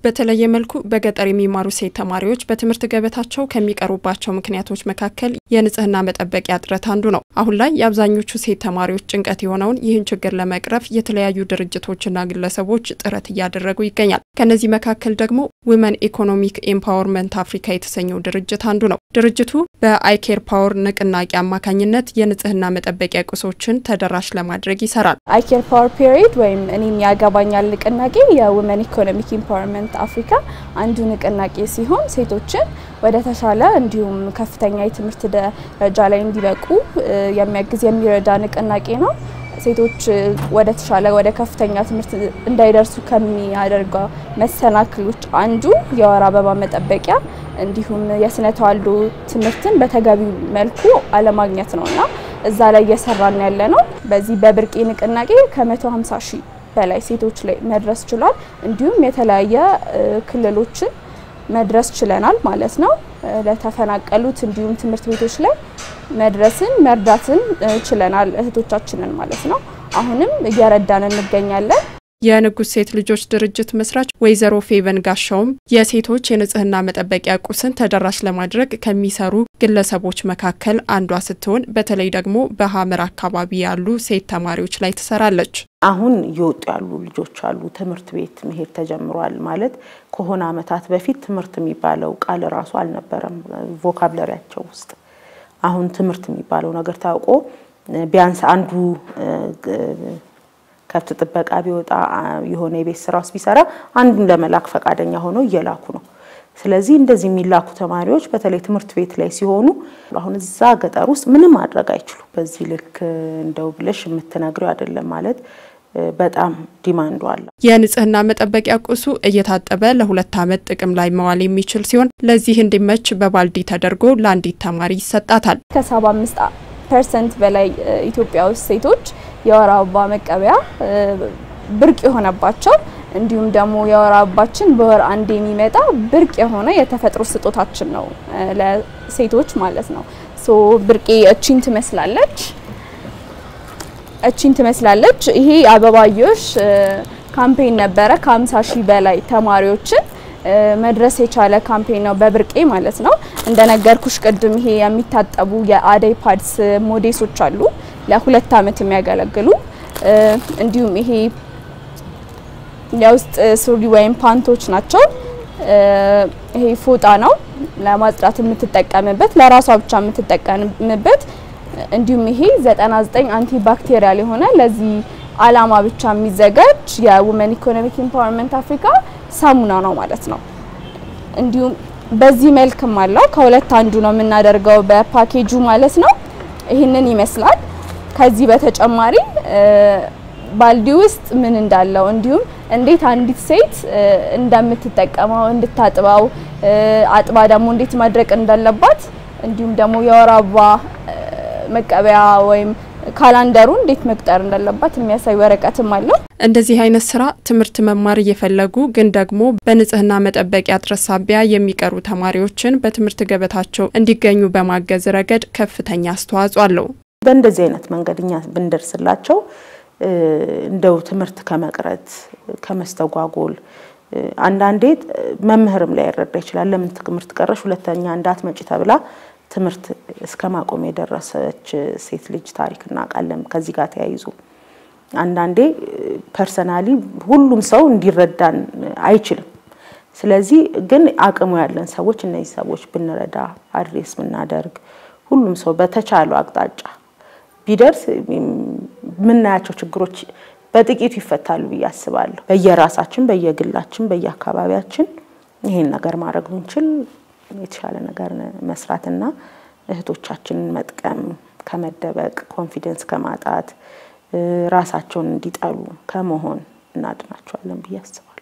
በተለየ መልኩ በገጠር የሚማሩ ሴት ተማሪዎች በትምህርት ገበታቸው ከሚቀሩባቸው ምክንያቶች መካከል የንጽህና መጠበቂያ እጥረት አንዱ ነው። አሁን ላይ የአብዛኞቹ ሴት ተማሪዎች ጭንቀት የሆነውን ይህን ችግር ለመቅረፍ የተለያዩ ድርጅቶችና ግለሰቦች ጥረት እያደረጉ ይገኛል። ከነዚህ መካከል ደግሞ ዊመን ኢኮኖሚክ ኤምፓወርመንት አፍሪካ የተሰኘው ድርጅት አንዱ ነው። ድርጅቱ በአይኬር ፓወር ንቅናቄ አማካኝነት የንጽህና መጠበቂያ ቁሶችን ተደራሽ ለማድረግ ይሰራል። አይኬር ፓወር ፔሪድ ወይም እኔን ያገባኛል ንቅናቄ የውመን ኢኮኖሚክ ኢምፓወርመንት አፍሪካ አንዱ ንቅናቄ ሲሆን ሴቶችን ወደ ተሻለ እንዲሁም ከፍተኛ የትምህርት ደረጃ ላይ እንዲበቁ የሚያግዝ የሚረዳ ንቅናቄ ነው። ሴቶች ወደ ተሻለ ወደ ከፍተኛ ትምህርት እንዳይደርሱ ከሚያደርገው መሰናክሎች አንዱ የወር አበባ መጠበቂያ እንዲሁም የስነ ተዋልዶ ትምህርትን በተገቢው መልኩ አለማግኘት ነውና እዛ ላይ እየሰራን ያለ ነው። በዚህ በብርቄ ንቅናቄ ከ150 ሺህ በላይ ሴቶች ላይ መድረስ ችሏል። እንዲሁም የተለያየ ክልሎችን መድረስ ችለናል ማለት ነው። ለተፈናቀሉት እንዲሁም ትምህርት ቤቶች ላይ መድረስን መርዳትን ችለናል እህቶቻችንን ማለት ነው። አሁንም እየረዳን እንገኛለን። የንጉስ ሴት ልጆች ድርጅት መስራች ወይዘሮ ፌቨን ጋሻውም የሴቶች የንጽህና መጠበቂያ ቁስን ተደራሽ ለማድረግ ከሚሰሩ ግለሰቦች መካከል አንዷ ስትሆን በተለይ ደግሞ በሀመር አካባቢ ያሉ ሴት ተማሪዎች ላይ ትሰራለች። አሁን እየወጡ ያሉ ልጆች አሉ። ትምህርት ቤት መሄድ ተጀምሯል። ማለት ከሆነ ዓመታት በፊት ትምህርት የሚባለው ቃል ራሱ አልነበረም ቮካብለሪያቸው ውስጥ። አሁን ትምህርት የሚባለው ነገር ታውቆ ቢያንስ አንዱ ከብት ጥበቃ ቢወጣ የሆነ የቤት ስራ ውስጥ ቢሰራ አንዱን ለመላክ ፈቃደኛ ሆነው እየላኩ ነው። ስለዚህ እንደዚህ የሚላኩ ተማሪዎች በተለይ ትምህርት ቤት ላይ ሲሆኑ አሁን እዛ ገጠር ውስጥ ምንም ማድረግ አይችሉም። በዚህ ልክ እንደው ብለሽ የምትነግረው አይደለም ማለት በጣም ዲማንዱ አለ። የንጽህና መጠበቂያ ቁሱ እየታጠበ ለሁለት ዓመት ጥቅም ላይ መዋል የሚችል ሲሆን ለዚህ እንዲመች በባልዲ ተደርጎ ለአንዲት ተማሪ ይሰጣታል። ከሰባ አምስት ፐርሰንት በላይ ኢትዮጵያ ውስጥ ሴቶች የወር አበባ መቀበያ ብርቅ የሆነባቸው እንዲሁም ደግሞ የወር አበባችን በወር አንድ የሚመጣ ብርቅ የሆነ የተፈጥሮ ስጦታችን ነው ለሴቶች ማለት ነው። ሶ ብርቄ እቺን ትመስላለች እቺን ትመስላለች። ይሄ አበባዮሽ ካምፔን ነበረ። ከ50 ሺህ በላይ ተማሪዎችን መድረስ የቻለ ካምፔን ነው በብርቄ ማለት ነው። እንደነገርኩሽ ቅድም ይሄ የሚታጠቡ የአደይ ፓድስ ሞዴሶች አሉ ለሁለት ዓመት የሚያገለግሉ እንዲሁም ይሄ የውስጥ ሱሪ ወይም ፓንቶች ናቸው። ይሄ ፎጣ ነው ለማጽዳት የምትጠቀምበት ለራሷ ብቻ የምትጠቀምበት እንዲሁም ይሄ 99 አንቲ ባክቴሪያል የሆነ ለዚህ አላማ ብቻ የሚዘጋጅ የውመን ኢኮኖሚክ ኢምፓወርመንት አፍሪካ ሳሙና ነው ማለት ነው። እንዲሁም በዚህ መልክም አለው። ከሁለት አንዱ ነው የምናደርገው በፓኬጁ ማለት ነው። ይህንን ይመስላል። ከዚህ በተጨማሪ ባልዲ ውስጥ ምን እንዳለው እንዲሁም እንዴት አንዲት ሴት እንደምትጠቀመው እንድታጥባው አጥባ ደግሞ እንዴት ማድረቅ እንዳለባት እንዲሁም ደግሞ የወር አበባ መቀበያ ወይም ካላንደሩ እንዴት መቁጠር እንዳለባት የሚያሳይ ወረቀትም አለው። እንደዚህ አይነት ስራ ትምህርት መማር እየፈለጉ ግን ደግሞ በንጽህና መጠበቂያ እጥረት ሳቢያ የሚቀሩ ተማሪዎችን በትምህርት ገበታቸው እንዲገኙ በማገዝ ረገድ ከፍተኛ አስተዋጽኦ አለው። በእንደዚህ አይነት መንገድ እኛ ብንደርስላቸው እንደው ትምህርት ከመቅረት ከመስተጓጎል አንዳንዴ መምህርም ላይ ያረዳ ይችላል። ለምን ትምህርት ቀረሽ ሁለተኛ እንዳትመጪ ተብላ ትምህርት እስከ ማቆም የደረሰች ሴት ልጅ ታሪክ እናውቃለን። ከዚህ ጋር ተያይዞ አንዳንዴ ፐርሰናሊ ሁሉም ሰው እንዲረዳን አይችልም። ስለዚህ ግን አቅሙ ያለን ሰዎች እነዚህ ሰዎች ብንረዳ አድሬስ ብናደርግ ሁሉም ሰው በተቻለው አቅጣጫ ቢደርስ የምናያቸው ችግሮች በጥቂቱ ይፈታሉ ብዬ አስባለሁ። በየራሳችን በየግላችን በየአካባቢያችን ይሄን ነገር ማድረግ ብንችል የተሻለ ነገር መስራትና እህቶቻችንን መጥቀም ከመደበቅ ኮንፊደንስ ከማጣት ራሳቸውን እንዲጠሉ ከመሆን እናድናቸዋለን ብዬ አስባለሁ።